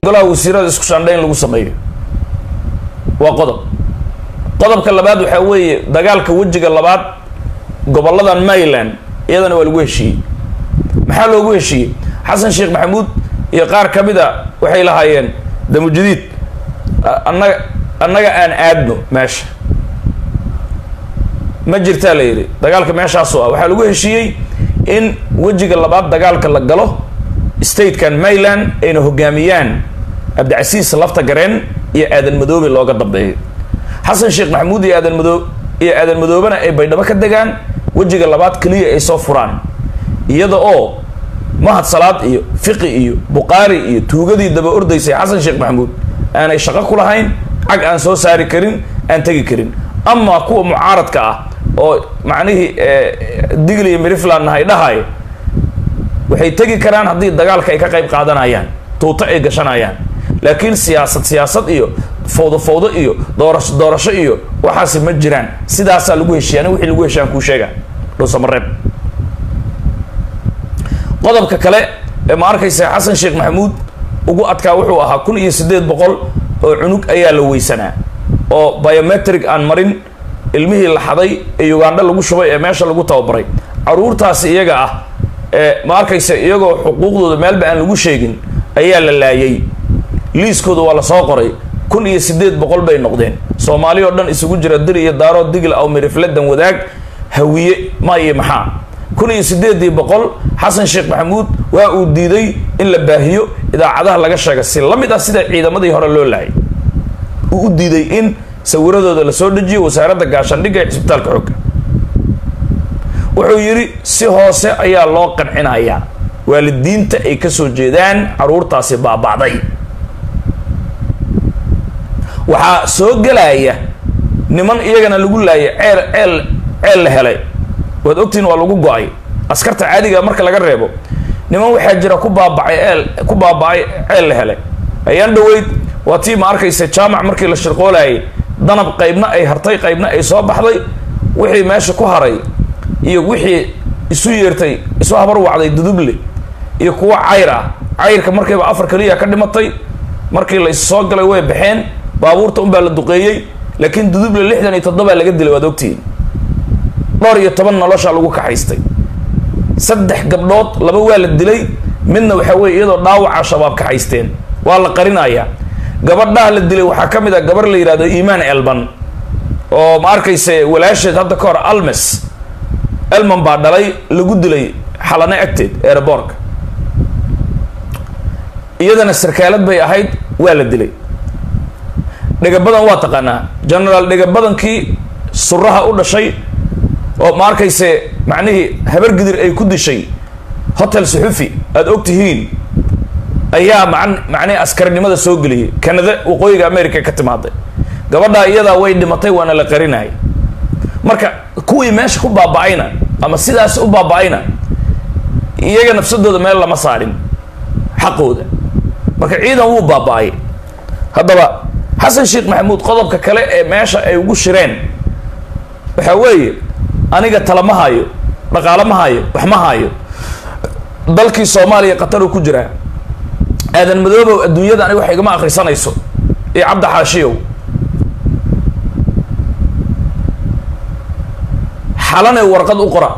golaha wasiirada isku shandhayn lagu sameeyo waa qodob qodobka labaad waxaa weeye dagaalka wejiga labaad goboladan maryland iyadana waa lagu heshiiyey maxaa loogu heshiiyey xasan sheekh maxamuud iyo qaar ka mid a waxay lahaayeen damujadiid annaga annaga aan aadno meesha ma jirtaa la yidhi dagaalka meeshaasoo ah waxaa lagu heshiiyey in wejiga labaad dagaalka la galo statekan maryland ayna hogaamiyaan cabdicasiis lafta gareen iyo aadan madoobe looga dambeeyo xasan sheekh maxamuud iyo aadan madoo iyo aadan madoobena ay baydhabo ka degaan wejiga labaad keliya ay soo furaan iyada oo mahad salaad iyo fiqi iyo buqaari iyo tuugadii daba ordaysay xasan sheekh maxamuud aanay shaqo ku lahayn cag aan soo saari karin aan tegi karin ama kuwa mucaaradka ah oo macnihii digl iyo mirifland nahay dhahay waxay tegi karaan haddii dagaalka ay ka qayb qaadanayaan tuuto ay gashanayaan laakiin siyaasad siyaasad iyo fawdo fawdo iyo doorasho doorasho iyo waxaasi ma jiraan sidaasaa lagu heshiiya ani wixii lagu heshiyan kuu sheega dhowsamareeb qodobka kale ee ma arkaysa xasan sheekh maxamuud ugu adkaa wuxuu ahaa kun iyo siddeed boqol oo cunug ayaa la weysanaa oo biometric aan marin ilmihii la xaday ee ugandha lagu shubay ee meesha lagu tababaray caruurtaasi iyaga ah ee ma arkaysa iyagoo xuquuqdooda meelba aan lagu sheegin ayaa la laayay liiskooda waa lasoo qoray kun iyo siddeed boqol bay noqdeen soomaali oo dhan isugu jira dir iyo daaro digl aw mirifladan wadaag hawiye ma iyo maxaa kun iyo siddeedii boqol xasan sheekh maxamuud waa uu diiday in la baahiyo idaacadaha laga sheega si la mid ah sida ciidamadii hore loo laayay uu u diiday in sawiradooda lasoo dejiyo wasaaradda gaashaandhigga ee cisbitaalka xooga wuxuu yidhi si hoose ayaa loo qancinayaa waalidiinta ay ka soo jeedaan caruurtaasi baaba'day waxaa soo gelaya niman iyagana lagu laayay ceel ceel ceel la helay waad ogtihin waa lagu go-ay askarta caadiga marka laga reebo niman waxaa jira ku baabacay eel ku baaba-ay ceel la helay ayaan dhaweyd waa tii ma arkaysa jaamac markii la shirqoolayay danab qaybna ay hartay qaybna ay soo baxday wixii meesha ku haray iyo wixii isu yeertay isu habar wacday duduble iyo kuwa cayr ah cayrka markiiba afar keliya ka dhimatay markii la is soo galay way baxeen baabuurta unbaa la duqeeyey laakiin duduble lixdan iyo toddobaa laga dilay waad ogtihiin dhowr iyo toban nolosha lagu kaxaystay saddex gabdhood laba waa la dilay midna waxaa weye iyadoo dhaawaca shabaab kaxaysteen waa la qarinayaa gabadhaha la dilay waxaa ka mid ah gabar la yidhahdo iimaan elban oo ma arkayse walaasheed hadda ka hor almes elman baa dhalay lagu dilay xalane agteed ereborka iyadana sarkaalad bay ahayd waa la dilay dhegabadan waa taqaanaa generaal dhegabadankii suraha u dhashay oo ma arkayse macnihii habar gidir ay ku dishay hotel suxufi aada og tihiin ayaa man macnihi askarinimada soo geliyay canada waqooyiga america ka timaaday gabadhaa iyadaa way dhimatay waana la qarinayay marka kuwii meesha ku baaba-ayna ama sidaas u baaba-ayna iyaga nafsadooda meel lama saarin xaqooda marka ciidan wuu baaba-ay haddaba xasan sheekh maxamuud qodobka kale ee meesha ay ugu shireen waxaa weeye aniga tala ma hayo dhaqaalo ma hayo wax ma hayo dalkii soomaaliya qataruu ku jiraa aadan madoobow adduunyada aniga wax igama akrisanayso iyo cabdi xaashiyow xalane warqad u qora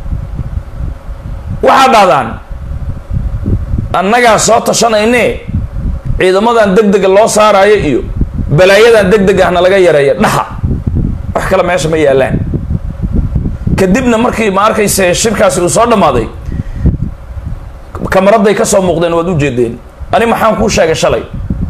waxaa dhahdaan annagaa soo tashanayne ciidamadan deg dega loo saaraayo iyo balaayadan deg deg ahna laga yareeya dhaha wax kale meesha ma yaalaan kadibna markii ma arkayse shirkaasi uu soo dhammaaday kamaraday ka soo muuqdeen waad ujeedeen ani maxaan kuu sheegay shalay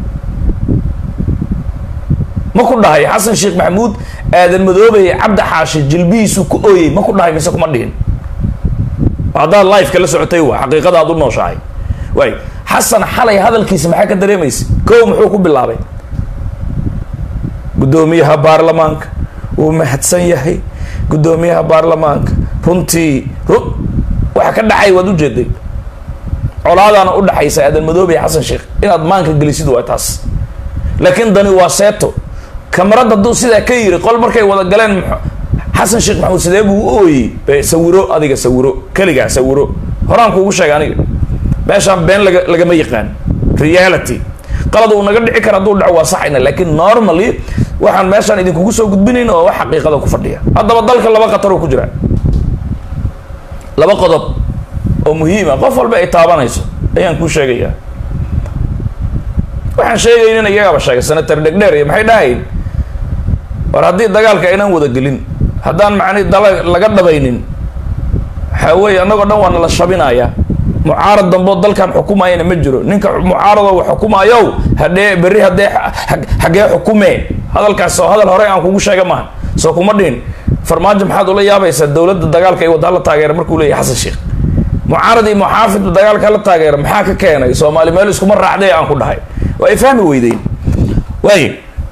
ma ku dhahay xasan sheekh maxamuud aadan madoobay cabdi xaashi jilbihiisu ku ooyey ma ku dhahay mise kuma dhihin haddaad liveka la socotay waa xaqiiqada aad u nooshahay waay xasan xalay hadalkiisa maxaa ka dareemaysa kow muxuu ku bilaabay guddoomiyaha baarlamaanka wuu mahadsan yahay guddoomiyaha baarlamaanka runtii ru waxa ka dhacay waad ujeeday colaadaana u dhaxaysa aadan madoobe iyo xasan sheekh inaad maanka gelisid waa taas laakiin dani waa seeto kamarad hadduu sidaa ka yiri qol markay wada galeen xasan sheekh maxamuud sidee buu u ooyey sawiro adiga sawiro keligaa sawiro horaan kuugu sheega aniga meeshaan been laga lagama yaqaan reality qalad uu naga dhici kara hadduu dhaco waa saxayna laakiin normally waxaan meeshaan idinkugu soo gudbinayn oo wax xaqiiqada ku fadhiya haddaba dalka laba khatar uu ku jira laba qodob oo muhiima qof walba ay taabanayso ayaan kuu sheegayaa waxaan sheegaynin iyagaba sheegay senator dhegdheer iyo maxay dhahayn war haddii dagaalka aynaan wada gelin haddaan macni dala laga dhabaynin waxaa weeye annagoo dhan waa nala shabinayaa mucaarad damboo dalkan xukumayana ma jiro ninka mucaaradoo wax xukumaayow hadhee berri haddee xaggee xukumee hadalkaas oo hadal hore aan kugu sheega maaha soo kuma dhihin farmaajo maxaad ula yaabaysaa dowladda dagaalka ay waddaa la taageera markuu leeyahy xasan sheekh mucaarad iyo muxaafidda dagaalka la taageera maxaa ka keenay soomaali meel iskuma raacday aan ku dhahay waa ay fahmi weydeyn waay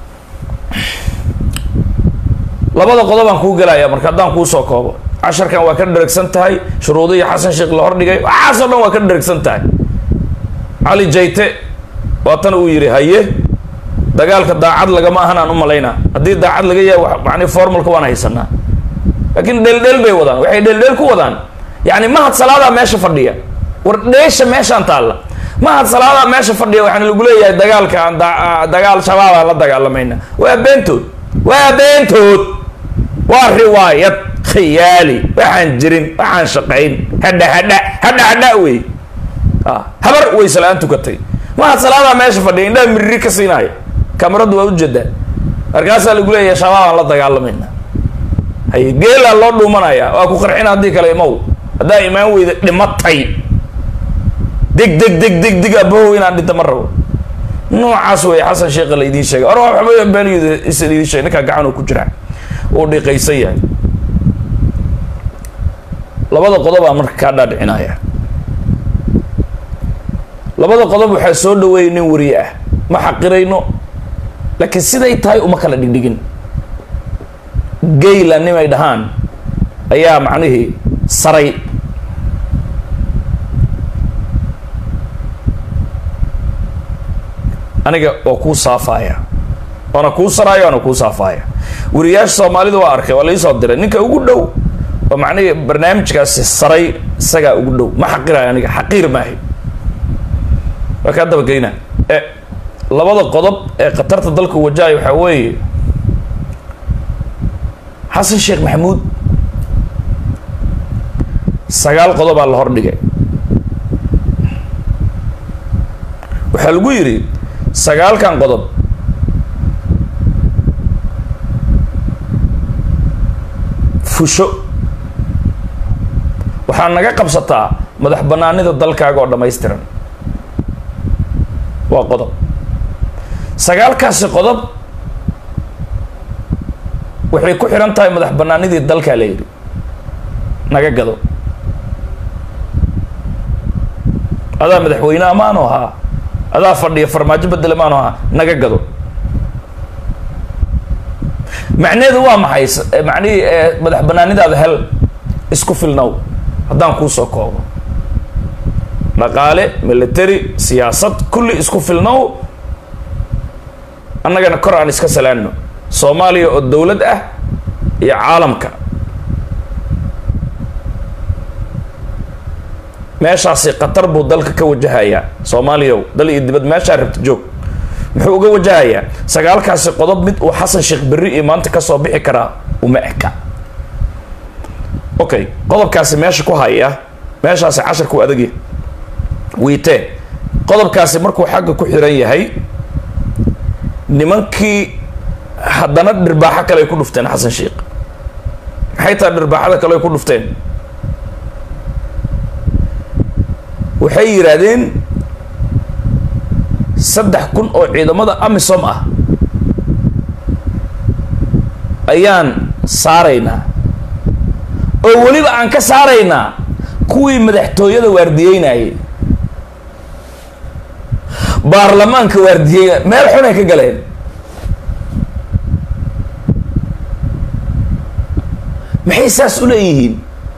labada qodob aan kuu gelaya marka haddaan kuu soo koobo casharkan waa ka dheragsan tahay shuruudihii xasan sheekh la hordhigay waxaasoo dhan waa ka dheragsan tahay cali jayte waatan uu yidhi haye dagaalka daacad lagama ahan aan u malaynaa haddii daacad laga yahay mani formalka waan haysanaa laakiin dheeldheel bay wadaan waxay dheeldheel ku wadaan yani mahad salaadaa meesha fadhiya war dheesha meeshaan taalla mahad salaadaa meesha fadhiya waxaana lagu leeyahay dagaalka aan dagaal shabaabaan la dagaalamayna waa beentood waa beentood waa riwaayad khiyaali waxaan jirin waxaan shaqayn hadha hadha hadha hadha wey habar wayse la-aan tukatay mahad salaadaa meesha fadhiya indhaha miriri ka siinaayo kamaradu waa ujeedaa markaasaa lagu leeyahay shabaabaan la dagaalamayna hay geelaa loo dhuumanaya waa ku qarxina haddii kale imow haddaa imaan weyda dhimatay deg deg deg deg deg abohow inaan dhinta ma rabo noocaas wey xasan sheekha la idiin sheegay or waxba been is idiin sheegay ninkaa gacanuu ku jira uu dhiqaysan yahay labada qodobaa marka kaa dhaadhicinaya labada qodob waxaa soo dhaweeyay nin wariye ah ma xaqirayno laakiin siday tahay uma kala dhigdhigin gayla nimay dhahaan ayaa macnihii saray aniga waa kuu saafaaya waana kuu saraayo waana kuu saafaaya wariyaasha soomaalida waa arkay waa laisoo diray ninka ugu dhow oo macnihii barnaamijkaasi saray isagaa ugu dhow ma xaqirayo aniga xaqiir maahay waa kaa dabageyna e labada qodob ee khatarta dalka wajahay waxaa weeye xasan sheekh maxamuud sagaal qodobaa la hordhigay waxaa lagu yidhi sagaalkan qodob fusho waxaa naga qabsataa madax banaanida dalkaaga oo dhammaystiran waa qodob sagaalkaasi qodob waxay ku xihan tahay madax banaanidii dalkaa la yidhi naga gado adaa madaxweyne amaanu ahaa adaa fadhiya farmaajo bedele maanu ahaa naga gado macneheedu waa maxay macnihii madax banaanidaada hel isku filnow haddaan kuu soo koobo dhaqaale military siyaasad kulli isku filnow annagana kor aan iska salaanno soomaaliya oo dowlad ah iyo caalamka meeshaasi khatar buu dalka ka wajahayaa soomaaliyaw dal iyo dibad meeshaa rabta joog muxuu uga wajahayaa sagaalkaasi qodob mid uu xasan sheekh berri iyo maanta kasoo bixi karaa uma eka okay qodobkaasi meesha ku haya meeshaasi casharku adagya wiitee qodobkaasi markuu xagga ku xiran yahay nimankii haddana dhirbaaxo kale ay ku dhufteen xasan sheekh maxay tahay dhirbaaxada kale ay ku dhufteen waxay yidhaahdeen saddex kun oo ciidamada amisom ah ayaan saaraynaa oo weliba aan ka saaraynaa kuwii madaxtooyada waardiyeynayay baarlamaanka waardiyeyna meel xunay ka galeen maxay saas u leeyihiin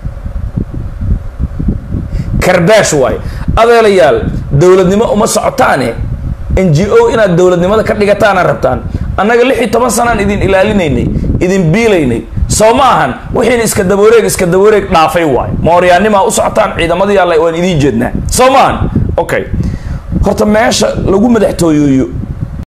karbaash waay adeelayaal dowladnimo uma socotaane n g o inaad dowladnimada ka dhigataana rabtaan annaga lix iyo toban sanaan idin ilaalinaynay idin biilaynay soo ma ahan wixiina iska dabawareeg iska dabawareeg dhaafay waay mooryaanimaa u socotaan ciidamadii alla waan idiin jeednaa soo ma ahan okay horta meesha lagu madaxtooyeeyo